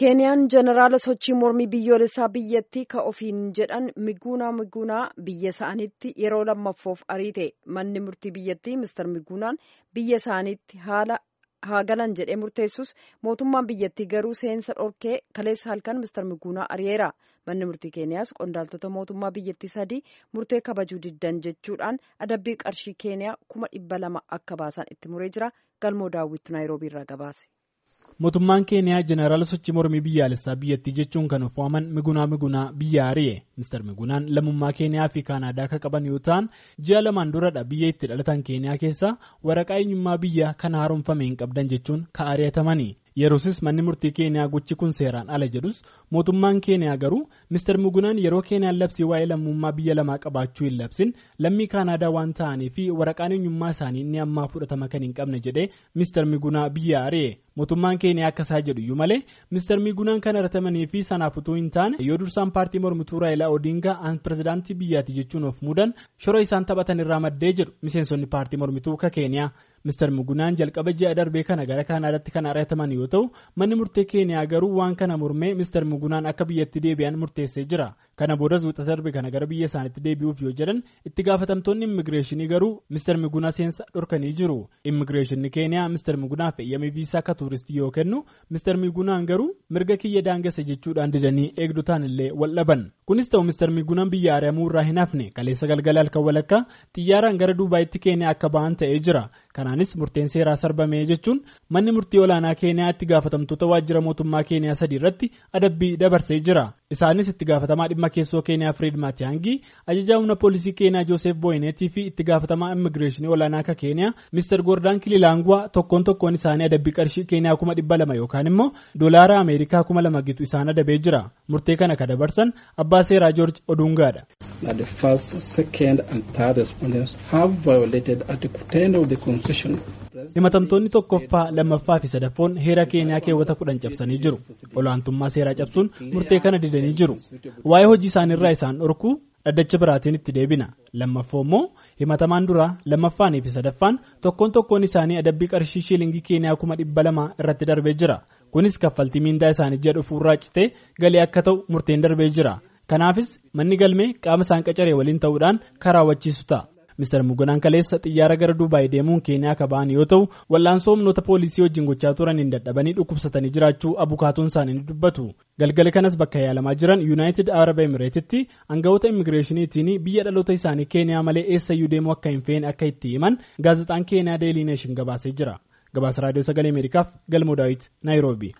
keeniyaan jeneraala sochii mormii biyyoolessaa biyyattii ka ofiin jedhan miguunaa miguunaa biyya isaaniitti yeroo lammaffoof ariite manni murtii biyyattii mister miguunaan biyya isaaniitti haala haa galan jedhee murteessus mootummaan biyyattii garuu seensa dhorkee kaleessa halkan mister miguunaa ari'eera manni murtii keeniyaas qondaaltota mootummaa biyyattii sadii murtee kabajuu diddan jechuudhaan adabbii qarshii keeniyaa kuma dhibba lama akka baasan itti muree jira galmoo daawwitu naayiroobii irraa gabaase. mootummaan keeniyaa jeneraala sochii mormii biyyaalessaa biyyattii jechuun kan of waaman migunaa migunaa biyya ari'e mister migunaan lammummaa keeniyaa fi kaanaadaa akka qaban yoo ta'an ji'a lamaan duradha biyya itti dhalatan keeniyaa keessaa waraqaa eenyummaa biyya kan haaromfame hin qabdan jechuun ka ari'atamanii yeroosis manni murtii keeniyaa gochi kun seeraan ala jedhus mootummaan keeniyaa garuu mister migunaan yeroo keeniyaan labsii waa'ee lammummaa biyya lamaa qabaachuu hin labsin lammii kaanaadaa waan ta'anii fi waraqaan eenyummaa isaanii inni ammaa fudhatama kan hin qabne jedhee mister migunaa biyya ari'e mootummaan keeniyaa akka isaa jedhu iyyuu malee mister migunaan kan aratamanii fi sanaaf utuu hin taane yoo dursaan paartii mormituu raayilaa odiingaa aan pirezidaantii biyyaati jechuun of muudan shora isaan taphatan irraa maddee jedhu miseensonni paartii mormituu ka keeniyaa mister migunaan jalqaba ji'a darbee kana gara kaanaadaatti kan arataman yoo ta'u manni murtee keeniyaa garuu waan kana mormee mister migunaan akka biyyatti deebi'an murteessee jira kana boodas wixata darbe kana gara biyya isaaniitti deebi'uuf yoo jedhan itti gaafatamtoonni immigireeshinii garuu mister migunaa seensa dhorkanii jiru immigireeshinii keeniyaa mister migunaaf eeyyamii viisaa akka tuuristii yoo kennu mister migunaan garuu mirga kiyya daangessa jechuudhaan didanii eegdotaan illee wal dhaban kunis ta'u mister migunaan biyya ari'amuu irraa hin hafne kaleessa galgala halkan walakkaa xiyyaaraan gara duubaayitti keeniyaa akka ba'an ta'ee jira kanaanis murteen seeraa sarbame jechuun manni murtii olaanaa keeniyaa itti gaafatamtoota waajjira mootummaa keeniyaa sadii irratti adabbii dabarsee jira isaanis itti gaafatamaa dhimma keessoo keeniyaa firiid maatiyaangii ajajaa humna poolisii keeniyaa jooseef booyineetii fi itti gaafatamaa immigireeshinii olaanaa akka keeniyaa mister goordaan kililaangwaa tokkoon tokkoon isaanii adabbii qarshii keeniyaa kuma dhibba lama yookaan immoo doolaara ameerikaa kuma lama gitu isaan adabee jira murtee kana ka dabarsan abbaa seeraa joorji oduungaadha. that the first, second, and third respondents have violated Article 10 of the Constitution. himatamtoonni tokkoffaa lammaffaa fi sadaffoon heera keeniyaa keewwata kudhan cabsanii jiru olaantummaa seeraa cabsuun murtee kana didanii jiru waa'ee hojii isaaniirraa isaan dhorkuu dhaddacha biraatiin itti deebina lammaffoo immoo himatamaan duraa lammaffaanii fi sadaffaan tokkoon tokkoon isaanii adabbii qarshii shiilingii keeniyaa kuma dhibba lama irratti darbee jira kunis kaffaltii miindaa isaanii ji'a dhufuurraa citee galii akka ta'u murteen darbee jira kanaafis manni galmee qaama isaan qacaree waliin ta'uudhaan kan raawwachiisu ta'a. Mister Mugunaan kaleessa xiyyaara gara Duubaay deemuun Keeniyaa akka ba'an yoo ta'u wal'aansoo humnoota poolisii wajjin gochaa turaniin dadhabanii dhukkubsatanii jiraachuu abukaatuun isaanii ni dubbatu. Galgala kanas bakka yaalamaa jiran Yuunaayitid Arab Emireetitti aangawoota immigireeshiniitiin biyya dhaloota isaanii Keeniyaa malee eessayyuu deemuu akka hin feene akka itti himan gaazexaan Keeniyaa Deelii Neeshin gabaasee jira. Gabaasa Raadiyoo Sagalee Ameerikaaf Galmoo Daawit Naayiroobii.